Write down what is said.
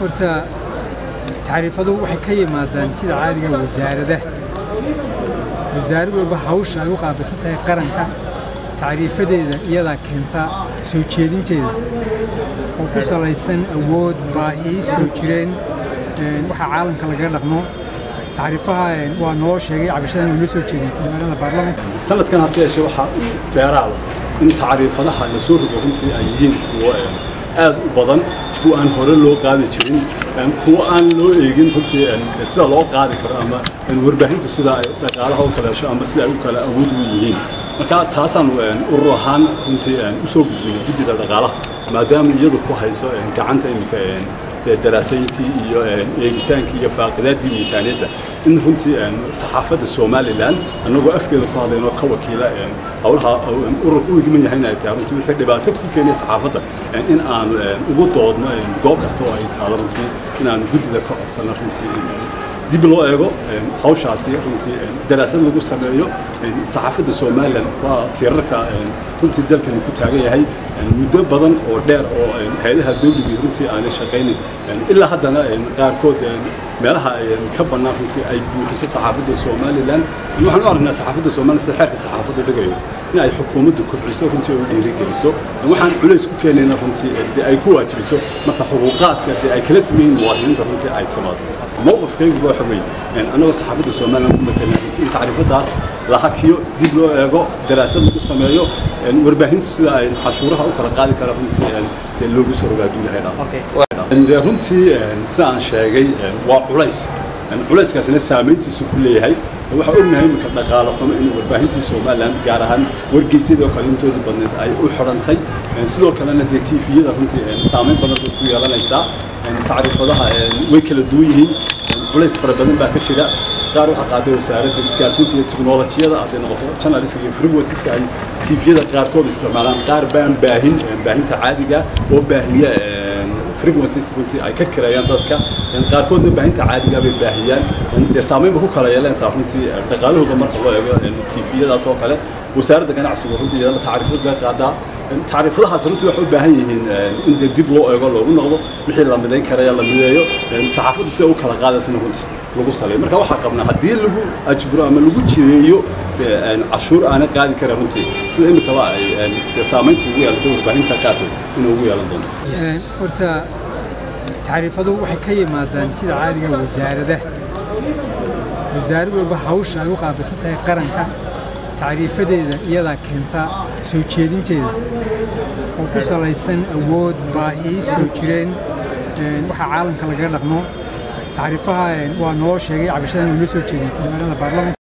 horta tacriifadu waxay ka yimaadaan sida caadiga wasaaradaha wasaarad walba hawsha ay u qaabilsan tahay qaranka tacriifadeeda iyadaa keenta soo jeedinteeda oo ku salaysan awood baahi soo jireen waxa caalamka lagaga dhaqmo tacriifaha waa noo sheegay cabashadan uu noo soo jeediyey magaalada baarlamaanka sanadkan hase yeeshee waxaa dheeraada in tacriifadaha la soo rogo runtii ay yihiin kuwo aad u badan kuwa aan hore loo qaadi jirin kuwa aan loo eegin runtii sida loo qaadi karo ama warbaahintu sida ay dhaqaalaha u kala hesho ama sida ay u kala awood u yihiin marka taasaan urur ahaan runtii usoo gudbinay guddida dhaqaalaha maadaama iyadu ku hayso gacanta iminka daraasayntii iyo eegitaankii iyo faaqidaadii miisaaniyadda in runtii saxaafadda somalilan annagoo afkeeda ku hadlaynoo ka wakiila howlaha urur u igman yahay inay tahay runtii wixii dhibaato ku keenay saxaafadda in aan ugu doodno goob kasta oo ay taado runtii in aan guddida ka codsanno runtii dib loo eego hawshaasi runtii daraasad lagu sameeyo saxaafadda somalilan waa tiirarka runtii dalkani ku taagan yahay muddo badan oo dheer oo hay-adaha dawligii runtii aanay shaqaynin ilaa haddana qaarkood meelaha ka bannaan runtii ay buuxiso saxaafadda somalilan waxaan u aragnaa saxaafadda somalilan sida xeerka saxaafadda dhigayo in ay xukuumaddu kobciso runtii oo dhiirigeliso waxaan culays ku keenayna runtii dee ay ku waajibiso marka xuquuqaadka dee ay kala sameeyin muwaadiniinta runtii ay timaado mowqifkaygu waxa weeye annagoo saxaafadda somalilan ku matalan runtii in tacriifadaas la hakiyo dib loo eego daraasad lagu sameeyo warbaahintu sida ay cashuuraha u kala qaadi kara runtii dee loogu soo rogaa duulahay dhaa runtii sida aan sheegay waa culays culayskaasina saamayntiisu ku leeyahay waxaa ognahay iminka dhaqaale xumo in warbaahintii somalilan gaar ahaan wargeysyadoo kale intooda badneed ay u xidhantay sidoo kalena dee tifiyada runtii saamayn badan bay ku yeelanaysaa tacriifadaha way kala duwan yihiin culays fara badan baa ka jira qaar waxaa qaaday wasaaradda isgaarsiinta iyo tiknolojiyada hadday noqoto journalistka iyo frequenceska ay tifiyada qaarkood isticmaalaan qaar baan baahin baahinta caadiga oo baahiya frequencies runtii ay ka kireeyaan dadka qaarkoodna baahinta caadiga bay baahiyaan dee saamaynba ku kala yeelanaysaa runtii dhaqaalahooda marka loo eego tifiyadaas oo kale wasaaradda ganacsigu runtii iyadana tacriifad bay qaadaa tacriifadahaas runtii waxay u baahan yihiin in dee dib loo eego loogu noqdo wixii la midayn karaya la mideeyo saxaafaddu sida u kala qaadaysana runtii lagu saleeyo marka waxaa qabnaa haddii lagu ajburo ama lagu jideeyo cashuur aanay qaadi karin runtii sida imikaba ay dee saamaynta ugu yeelato warbaahinta qaarkood inay ugu yeelan doonto horta tacriifadu waxay ka yimaadaan sida caadiga wasaaradaha wasaarad walba hawsha ay u qaabilsan tahay qaranka tacriifadeeda iyadaa keenta soo jeedinteeda oo ku salaysan awood baahi soo jireen waxa caalamka lagaga dhaqmo tacriifaha waa noo sheegay cabashadan uu noo soo jeediyey magaalada baarlamaanka